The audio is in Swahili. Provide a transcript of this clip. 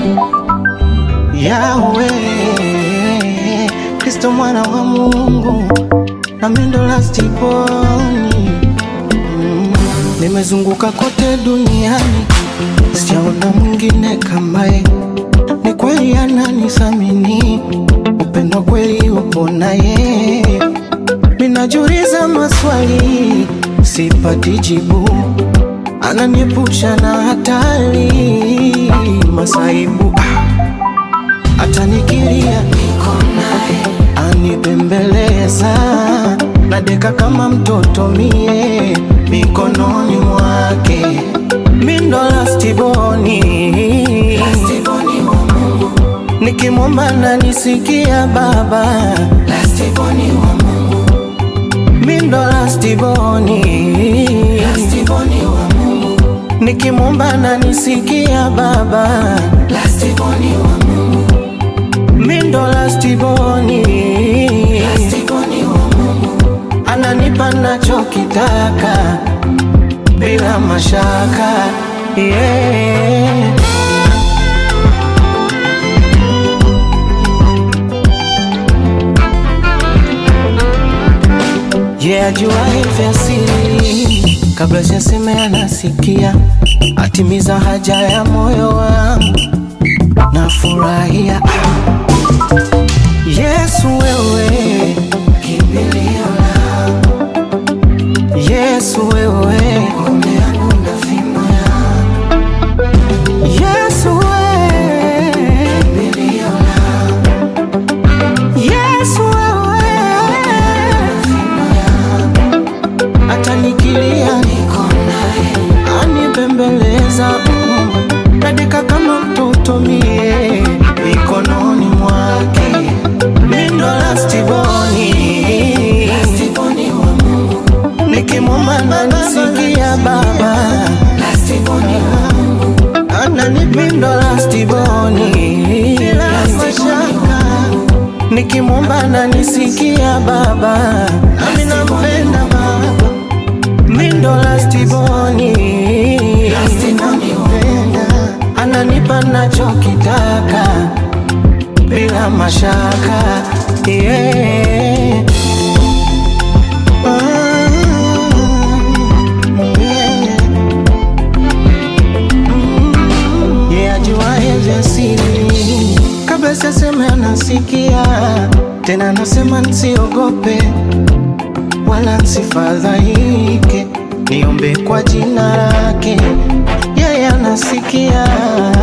Yawe Kristo mwana wa Mungu na mindo lastiponi mm. Nimezunguka kote duniani sijaona mwingine kamaye, ni kweli ananisamini, upendo kweli upo naye. Minajiuliza maswali sipati jibu, ananiepusha na hatari masaibu hata nikilia niko naye, anibembeleza nadeka kama mtoto mie mikononi mwake, mindo lastiboni, nikimwomba nanisikia Baba, mindo lastiboni, nikimwomba nanisikia Baba, mindo lastiboni, ananipa nachokitaka bila mashaka yeah. Yeah, ajuaye vya siri kabla sijasema anasikia, atimiza haja ya moyo wangu, nafurahia Yesu wewe kimbilio langu, Yesu wewe ngome yangu na fimbo yangu, Yesu wewe kimbilio langu, Yesu wewe fimbo yangu, hata nikilia niko naye, anibembeleza mm, nadeka kama mtoto mie mikononi mwake mindo lastiboni nikimwomba nanisikia Baba ananipindo lastiboni bila mashaka nikimwomba nanisikia Baba nami nampenda Baba mindo lastiboni nampenda ananipa nachokitaka bila mashaka yeah. Mm, yeah. Mm, yeah, ajuaye vya siri kabla sijasema anasikia tena, anasema nsiogope wala nsifadhaike, niombe kwa jina lake, yeye anasikia